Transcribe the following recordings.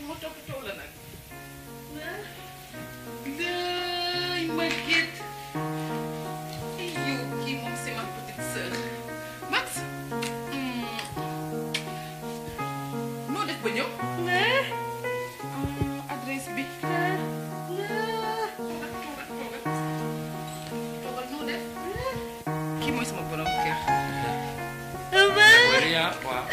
ma toppatoo la nag lay Maguette yow kii moom c'est ma petite sœur Max noo def ba ñëw adresse bi toogal toogal toogal toogal noo def kii mooy sama borom kër Maria waaw.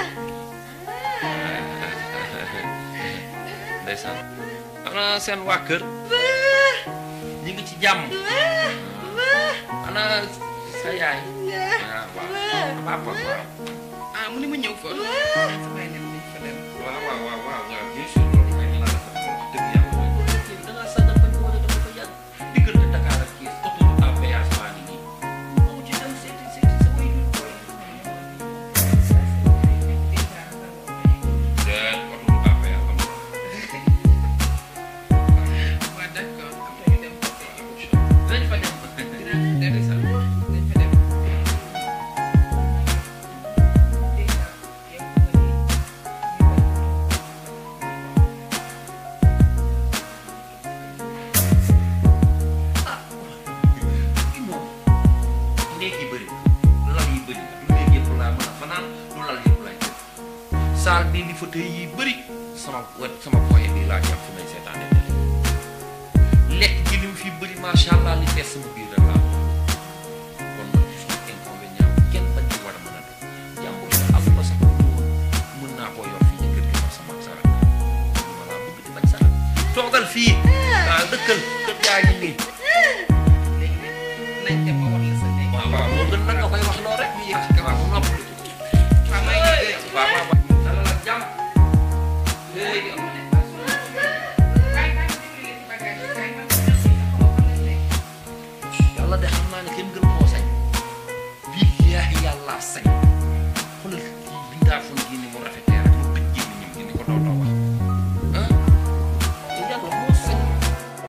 ndeysaan. ana seen waa kër. ñu ngi ci jàmm. ana sa yaay. ah waaw. papa waaw. ah mu ne ma ñëw fa samay nem nañ fa dem waaw waaw waaw waaw waaw bien sûr loolu kay la wax dëgg yàlla. da ngaa sagal bañ ko war a dafa ko yàgg. diggante Dakar ak Thiès autoroute à péage baa ngi nii. moo ci dem seeti seeti sa way yu koy. déet autoroute à péage am na. waaw d'accord après ñu dem côté Auchan dinañ fa dem. dinaa dem sax dañ fa dem déjà yow nga ni moom néeg yi bëri na lal yi bëri na du néeg yëpp laa mën a fanaan du lal yëpp laay jël saal bii li fauteuil yi bëri sama wet sama foyer bi laa jàpp fu may seetaane télé lekk gi li mu fi bëri macha allah li fees sama biir rek laa kon nag suñu inconvénient kenn bañ ci war a mën a def jàmbur sa am ba sax mën naa koo yor fii ci kër gi man sama ak sarak ma laa bëgg di bañ sarak toogal fii waaw dëkkal kër yaa ngi nii léegi nag nañ dem ma wax la sa néeg waaw waaw moo gën nag nga koy wax loo rek ñu yëg ci kaw bu nopp waaw maa ngi dégg waaw waaw waaw dalal ak jàmm léegi yàlla de xam naa ne kenn gën koo sañ billaahi yàlla sañ xoolal kii bindaa fon gii ni mu rafetee rek mu tëj gémmiñam gi ni ko doon wax